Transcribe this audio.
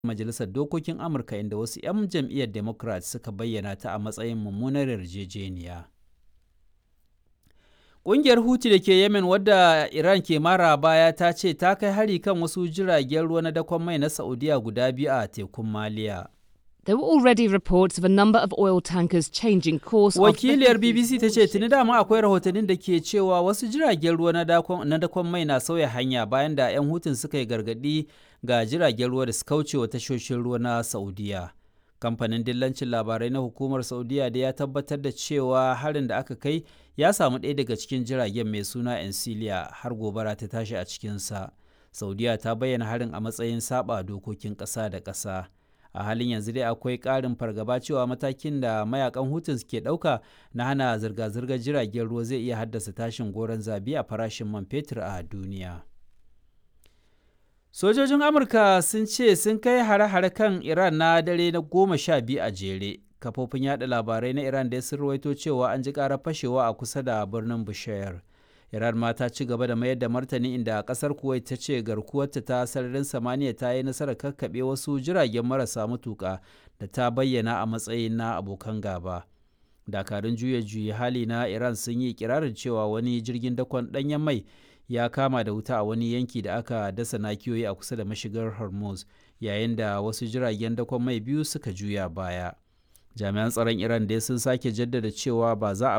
Majalisar Dokokin Amurka inda wasu 'yan jam'iyyar Democrat suka bayyana ta a matsayin mummunar yarjejeniya. Ƙungiyar Houthi da ke Yemen wadda Iran ke mara baya ta ce ta kai hari kan wasu jiragen ruwa na dakon mai na Saudiya guda biyu a tekun Maliya. There were already reports of a number of oil tankers changing course. Wakiliyar BBC ta ce tuni dama akwai rahotannin da ke cewa wasu jiragen ruwa na dakon mai na sauya hanya bayan da 'yan hutun suka yi gargadi ga jiragen ruwa da su kauce wa tashoshin ruwa na Saudiya. Kamfanin dillancin labarai na hukumar Saudiya da ya tabbatar da cewa harin da aka kai ya samu ɗaya daga cikin jiragen mai suna Encilia har gobara ta tashi a cikinsa. Saudiya ta bayyana harin a matsayin saba dokokin ƙasa da ƙasa. a halin yanzu dai akwai ƙarin fargaba cewa matakin da mayakan hutun ke ɗauka na hana zirga-zirgar jiragen ruwa zai iya haddasa tashin goron zabi a farashin man fetur a duniya sojojin amurka sun ce sun kai hare-hare kan iran na dare na goma sha biyu a jere kafofin yada labarai na iran da sun rawaito cewa an ji ƙarar fashewa a kusa da birnin bushayar Iran ma ta ci gaba da mayar da martani inda kasar Kuwait ta ce garkuwarta ta sararin samaniya ta yi nasarar kakkaɓe wasu jiragen marasa matuƙa da ta bayyana a matsayin na abokan gaba. Dakarun juya juyi hali na Iran sun yi kirarin cewa wani jirgin dakon ɗanyen mai ya kama da wuta a wani yanki da aka dasa nakiyoyi a kusa da mashigar Hormuz yayin da wasu jiragen dakon mai biyu suka juya baya. Jami'an tsaron Iran dai sun sake jaddada cewa ba za a